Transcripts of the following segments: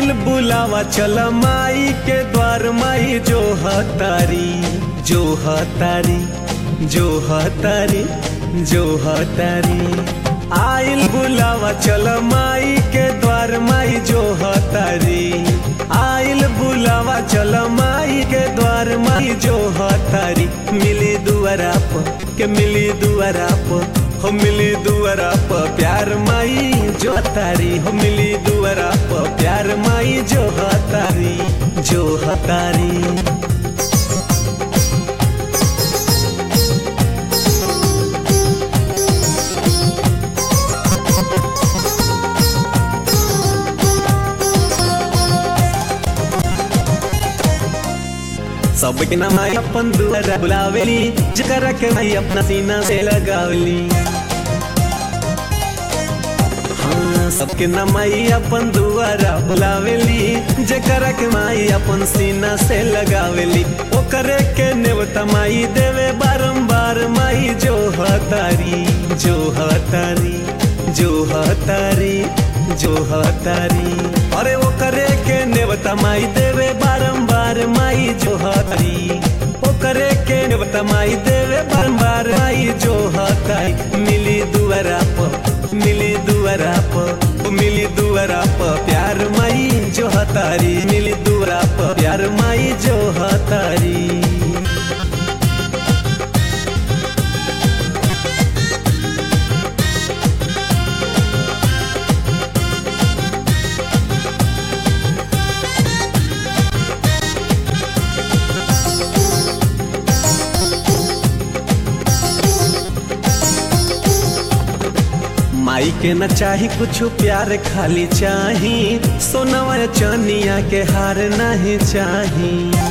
आइल बुलावा चल माई के द्वार माई जो हतारी जो हतारी जो हतारी जो हतारी आइल बुलावा चल माई के द्वार माई जो हतारी आइल बुलावा चल माई के द्वार माई जो हतारी मिली दुआरा प के मिली दुआरा प हो मिली दुआरा प प्यार माई जो हतारी हो मिली दुआरा प प्यार माई जो हतारी जो हतारी सबके नाम आई अपन दुआरा बुलावेली जकरा के माई अपना सीना से लगावली हाँ सबके नाम आई अपन दुआरा बुलावेली जकरा के माई अपन सीना से लगावेली ओकरे के नेवता माई देवे बारंबार माई जो हतारी जो हतारी जो हतारी जो हतारी अरे वो करे के नेवता माई देवे बारंबार माई जो हतारी ओ करे के नेवता माई देवे बारंबार माई जो हतारी मिली दुआरा प मिली दुआरा प मिली दुआरा प प्यार माई जो हतारी मिली दुआरा प प्यार माई जो हतारी माई के न चाही कुछ प्यार खाली चाही सोनवा चनिया के हार नहीं चाही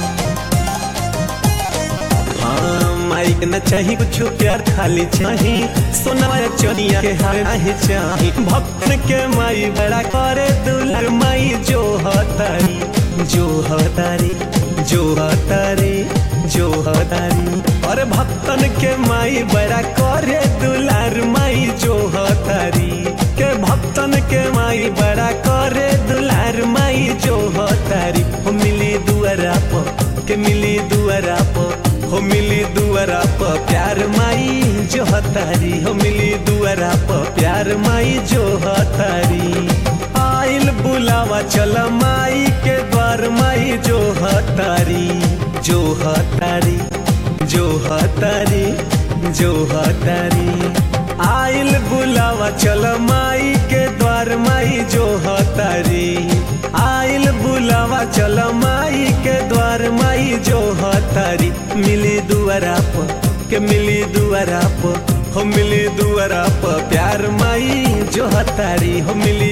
हाँ माई के न चाही कुछ प्यार खाली चाही सोनवा चनिया के हार नहीं चाही भक्त के माई बड़ा करे दुलर माई जो हतारी जो हतारी जो हतारी जो हतारी और भक्तन के माई बड़ा करे दुलार माई जो हतारी के भक्तन के माई बड़ा करे दुलार माई जो हतारी हो मिली दुआरा प के मिली दुआरा प हो मिली दुआरा प प्यार माई जो हतारी हो मिली दुआरा प प्यार माई जो हतारी आइल बुलावा चल माई के द्वार माई जो हतारी जो हतारी जो हतारी जो हतारी आइल बुलावा चल माई के द्वार माई जो हतारी आइल बुलावा चल माई के द्वार माई जो हतारी मिली दुआरा प के मिली दुआरा प हो मिली दुआरा प प्यार माई जो हतारी हो मिली